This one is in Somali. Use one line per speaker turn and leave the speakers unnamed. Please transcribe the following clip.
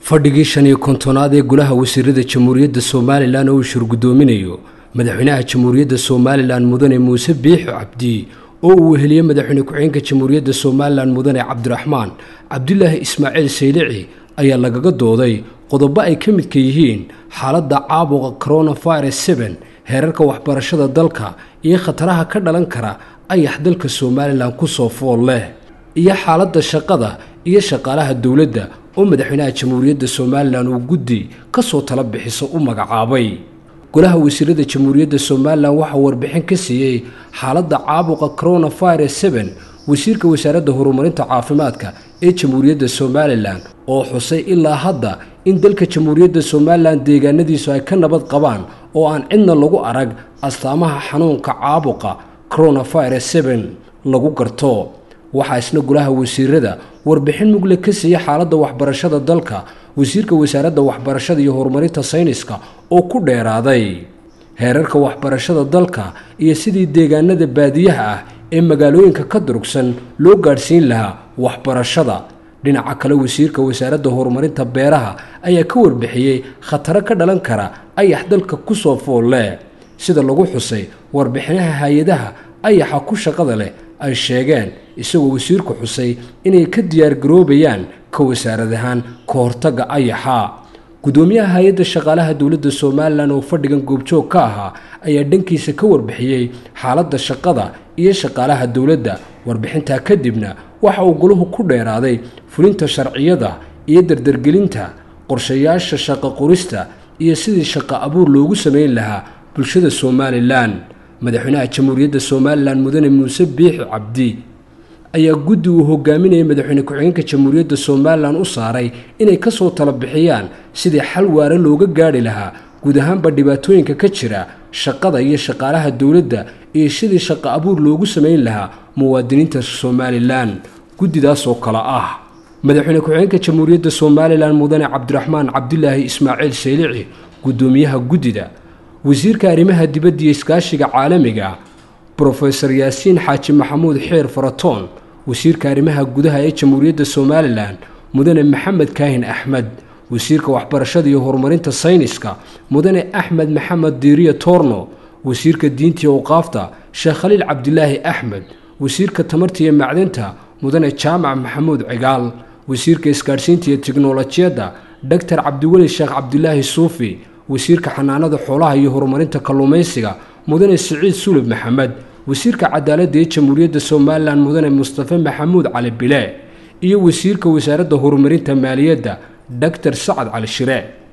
fadhigii shan iyo kontonaad ee golaha wasiirada jamhuuriyadda somalilan oo uu shurgudoominayo madaxweynaha jamhuuriyadda somalilan mudane muuse biixi cabdi oo uu weheliyey madaxweyne ku-xigeenka jamhuuriyadda somalilan mudane cabdiraxmaan cabdulaahi ismaaciil saylici ayaa lagaga dooday qodobo ay ka midka yihiin xaaladda caabuqa coronavirus seen heerarka waxbarashada dalka iyo khataraha ka dhalan kara ayax dalka somalilan kusoo fool leh iyo xaaladda shaqada iyo shaqaalaha dowladda oo madaxweynaha jamhuuriyadda somalilan uu guddi ka soo tala bixiso u magacaabay golaha wasiirada jamhuuriyadda somalilan waxaa warbixin ka siiyey xaaladda caabuqa coronavirus seen wasiirka wasaaradda horumarinta caafimaadka ee jamhuuriyadda somalilan oo xusay ilaa hadda in dalka jamhuuriyadda somalilan deegaanadiisu ay ka nabad qabaan oo aan cidna lagu arag astaamaha xanuunka caabuqa coronavirus seen lagu garto waxaa isna golaha wasiirada warbixin mugle ka siiyey xaaladda waxbarashada dalka wasiirka wasaaradda waxbarashada iyo horumarinta sayniska oo ku dheeraaday heerarka waxbarashada dalka iyo sidii deegaanada baadiyaha ah ee magaalooyinka ka durugsan loo gaadhsiin lahaa waxbarashada dhinaca kale wasiirka wasaaradda horumarinta beeraha ayaa ka warbixiyey khataro ka dhalan kara ayax dalka kusoo fool leh sida lagu xusay warbixinaha hay-adaha ayaxa ku shaqada leh ay sheegeen isagoo wasiirku xusay inay ka diyaargaroobayaan ka wasaarad ahaan ka hortagga ayaxa gudoomiyaha hay-adda shaqaalaha dowladda somalilan oo fadhigan goobjoog ka ahaa ayaa dhankiisa ka warbixiyey xaaladda shaqada iyo shaqaalaha dowladda warbixintaa kadibna waxa uu goluhu ku dheeraaday fulinta sharciyada iyo dardargelinta qorshayaasha shaqo qorista iyo sidii shaqo abuur loogu samayn lahaa bulshada somalilan madaxweynaha jamhuuriyadda somalilan mudane muuse biixi cabdi ayaa guddi uu hogaaminayay madaxweyne ku-xigeenka jamhuuriyadda somalilan u saaray inay kasoo tala bixiyaan sidii xal waare looga gaadhi lahaa guud ahaanba dhibaatooyinka ka jira shaqada iyo shaqaalaha dowladda iyo sidii shaqo abuur loogu samayn lahaa muwaadiniinta somalilan guddidaas oo kale ah madaxweyne ku-xigeenka jamhuuriyadda somalilan mudane cabdiraxmaan cabdulaahi ismaaciil saylici guddoomiyaha guddida wasiirka arrimaha dibadda iyo iskaashiga caalamiga brofesor yaasiin xaaji maxamuud xeer faratoon wasiirka arrimaha gudaha ee jamhuuriyadda somalilan mudane maxamed kaahin axmed wasiirka waxbarashada iyo horumarinta sayniska mudane axmed maxamed diiriya toorno wasiirka diinta iyo awqaafta sheekh khaliil cabdilaahi axmed wasiirka tamarta iyo macdinta mudane jaamac maxamuud cigaal wasiirka isgaadhsiinta iyo tiknolojiyadda doctor cabdiweli sheekh cabdilaahi suufi wasiirka xanaanada xoolaha iyo horumarinta kalluumaysiga mudane siciid sulub maxamed wasiirka cadaaladda ee jamhuuriyadda somalilan mudane mustafe maxamuud cali bile iyo wasiirka wasaaradda horumarinta maaliyadda doctor sacad cali shire